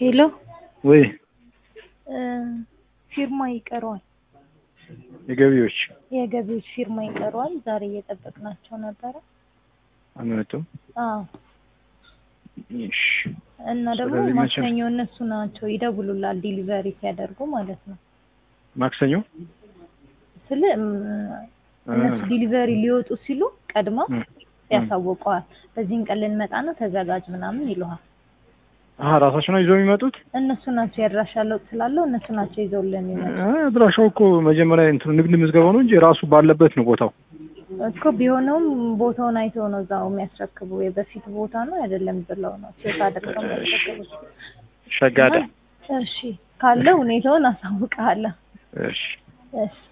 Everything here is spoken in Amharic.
ሄሎ ወይ ፊርማ ይቀረዋል። የገቢዎች የገቢዎች ፊርማ ይቀረዋል። ዛሬ እየጠበቅናቸው ነበረ። አልመጡም። አዎ እሺ እና ደግሞ ስለዚህ መቼ- ማክሰኞ እነሱ ናቸው ይደውሉላል፣ ዲሊቨሪ ሲያደርጉ ማለት ነው። ማክሰኞ ስለ እነሱ ዲሊቨሪ ሊወጡ ሲሉ ቀድመው እ- ያሳውቀዋል። በዚህን ቀን ልንመጣ ነው ተዘጋጅ ምናምን ይለዋል። አሀ ራሳቸው ነው ይዘው የሚመጡት። እነሱ ናቸው ያድራሻ ለውጥ ስላለው እነሱ ናቸው ይዘውልን የሚመጡ አ- አድራሻው እኮ መጀመሪያ እንትኑ ንግድ ምዝገባው ነው እንጂ ራሱ ባለበት ነው ቦታው። እኮ ቢሆነውም ቦታውን አይተው ነው እዛው የሚያስረክቡ። የበፊት ቦታ ነው አይደለም ብለው ነው ቼክ አድርገው የሚያስረክቡት። ሸጋዳ እሺ ካለ ሁኔታውን አሳውቅሃለሁ። እሺ እሺ